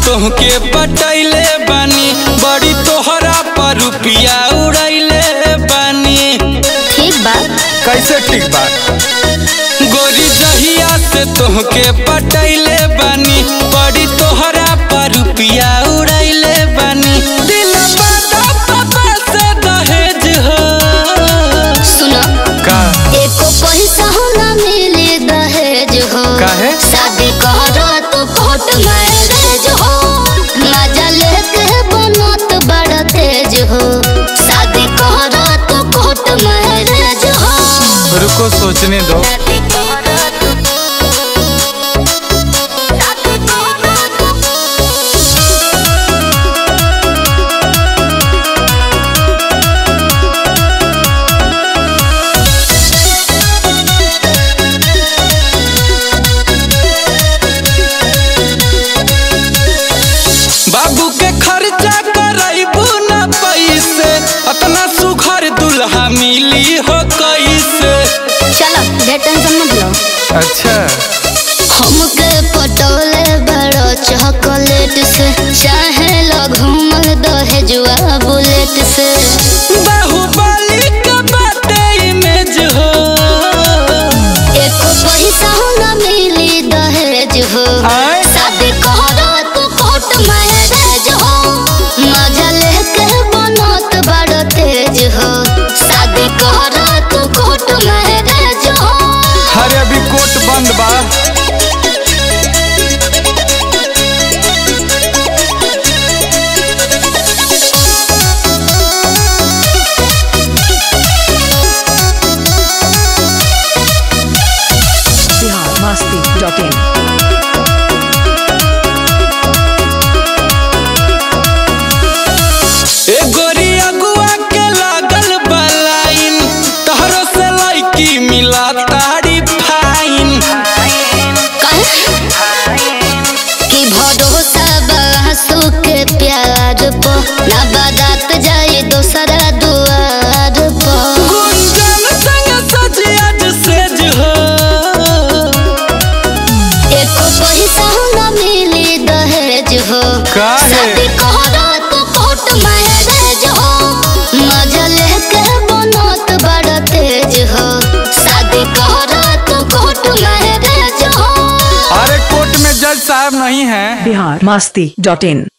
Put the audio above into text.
तोहके पटैले बानी बड़ी तोहरा पर रुपिया उड़ैले बानी ठीक बा कैसे ठीक बा गोरी जहिया से तोहके पटैले बानी बड़ी तोहरा पर रुपिया उड़ैले बानी दिल बादा पापा से दहेज हो सुनो का एको पैसा हो ना मिले दहेज हो काहे? शादी करो तो कोर्ट मैरिज हो मजा लेके बनत बड़ा तेज हो शादी करो तो कोर्ट मैरिज हो रुको सोचने दो शादी करो तो- शादी करो तो- बाबू के खर्चा करैबू न पैसे अतना सुखर दुल्हा मिली हो कैसे चलो ढेर टेंशन मत लो अच्छा हमके पटोले बड़ो चॉकलेट से चाहे लो घूमल दहेजुआ बुलेट से बाहुबली के बाटे इमेज हो एको पैसा हो ना मिली दहेज हो आय? शादी करो तो कोर्ट मैरिज हो मजा लेके बनत बड़ तेज हो शादी करो तो कोर्ट मैरिज हो अरे अभी कोर्ट बंद बा biharmasti.in ए गोरी अगुआ के लागल बलाइन तहरो से लड़की मिला तारी फाइन कि भरोसा बासु के प्यार पो ना बारात जाए दोसरा दुआर पो गुंजन संग सजियाज सेज हो एको पैसा ना मिली दहेज हो काहे? शादी करो तो कोर्ट मैरिज हो मजा लेके बनत बड़ा तेज हो शादी करो तो कोर्ट मैरिज हो अरे कोर्ट में जज साहब नहीं है biharmasti.in